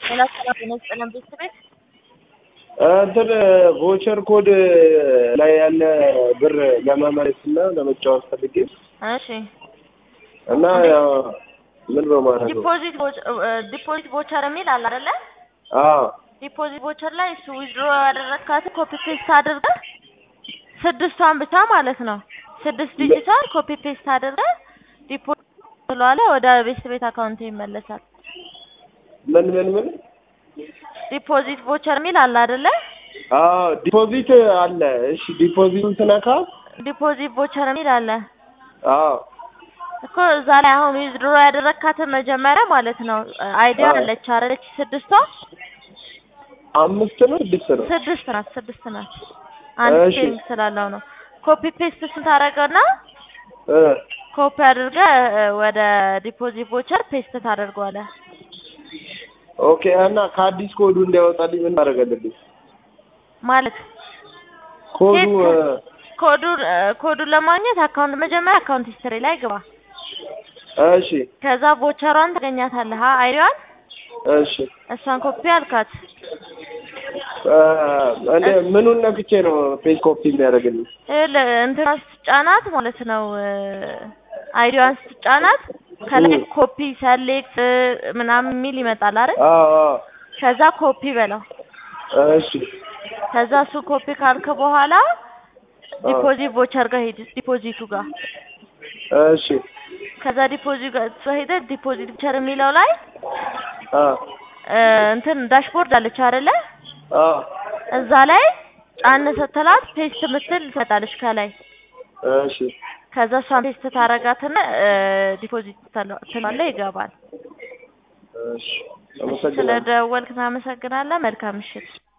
ሰላሳ አራት የመስጠለም ቤት ቤት እንትን ቮቸር ኮድ ላይ ያለ ብር ለመመለስ እና ለመጫወት ፈልጌ እሺ እና ያው ምን በማድረግ ነው? ዲፖዚት ዲፖዚት ቦቸር የሚል አለ አይደለ? አዎ ዲፖዚት ቦቸር ላይ እሱ ዊዝድሮ ያደረግካት ኮፒ ፔስት አድርገህ ስድስቷን ብቻ ማለት ነው ስድስት ዲጂቷን ኮፒ ፔስት አድርገህ ዲፖዚት ብለዋለ ወደ ቤት ቤት አካውንት ይመለሳል። ምን ምን ምን? ዲፖዚት ቦቸር የሚል አለ አይደለ? አዎ ዲፖዚት አለ። እሺ ዲፖዚቱን ስነካ ዲፖዚት ቦቸር የሚል አለ አዎ እኮ እዛ ላይ አሁን ዊዝድሮ ያደረግካትን መጀመሪያ ማለት ነው አይዲያ አዎ። አለች አይደለች? ስድስቷ አምስት ነው ስድስት ነው? ስድስት ናት ስድስት ናት። አንድ እሺ። ፔንግ ስላለው ነው። ኮፒ ፔስት ስታደርገውና እ ኮፒ አድርገህ እ ወደ ዲፖዚት ቦቸር ፔስት ታደርገዋለህ። ኦኬ እና ከአዲስ ኮዱ እንዲያወጣልኝ ምን ማድረግ አለብኝ? ማለት ኮዱ እ ኮዱን እ ኮዱን ለማግኘት አካውንት መጀመሪያ አካውንት ሂስትሪ ላይ ግባ። እሺ ከዛ ቦቸሯን ታገኛታለህ አ አይዲዋን እሺ እሷን ኮፒ አልካት። እ እኔ ምኑን ነክቼ ነው ፔጅ ኮፒ የሚያደርግልኝ? ይኸውልህ እንትና ስትጫናት ማለት ነው እ አይዲዋን ስትጫናት ከላይ እ ኮፒ ሰሌክት ምናምን የሚል ይመጣል አይደል? አዎ አዎ ከዛ ኮፒ በለው። እሺ ከዛ እሱ ኮፒ ካልክ በኋላ አዎ ዲፖዚት ቦቸር ጋር ሂድ፣ ዲፖዚቱ ጋር እሺ ከዛ ዲፖዚት ጋር ሄደህ ዲፖዚት ቦቸር የሚለው ላይ አ እ እንትን ዳሽቦርድ አለች አይደለ? አ እዛ ላይ ጫን ስትላት ፔስት ምትል ትመጣለች ከላይ። እሺ ከዛ እሷን ፔስት ታረጋትና እ ዲፖዚት ትላለህ ይገባል። እሺ አመሰግናለሁ። ስለደወልክ እናመሰግናለን። መልካም ምሽት።